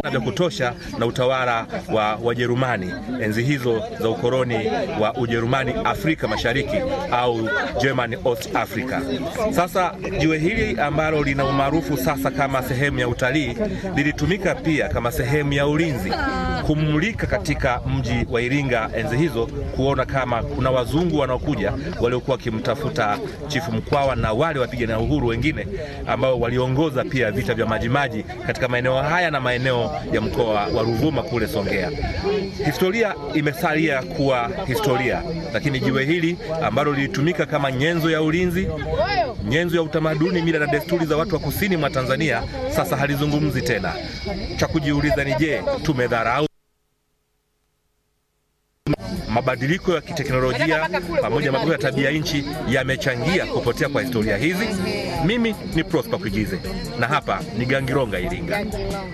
vya kutosha na utawala wa Wajerumani enzi hizo za ukoloni wa Ujerumani Afrika Mashariki au German East Africa. Sasa jiwe hili ambalo lina umaarufu sasa kama sehemu ya utalii lilitumika pia kama sehemu ya ulinzi kumulika katika mji wa Iringa enzi hizo, kuona kama kuna wazungu wanaokuja waliokuwa wakimtafuta Chifu Mkwawa na wale wapigania uhuru wengine ambao waliongoza pia vita vya Majimaji katika maeneo haya na maeneo ya mkoa wa Ruvuma kule Songea. Historia imesalia kuwa historia, lakini jiwe hili ambalo lilitumika kama nyenzo ya ulinzi, nyenzo ya utamaduni, mila na desturi za watu wa kusini mwa Tanzania sasa halizungumzi tena. Cha kujiuliza ni je, tumedharau mabadiliko ya kiteknolojia pamoja na mabadiliko ya tabia nchi yamechangia kupotea kwa historia hizi. Mimi ni Prosper Kuigize na hapa ni Gangironga, Iringa.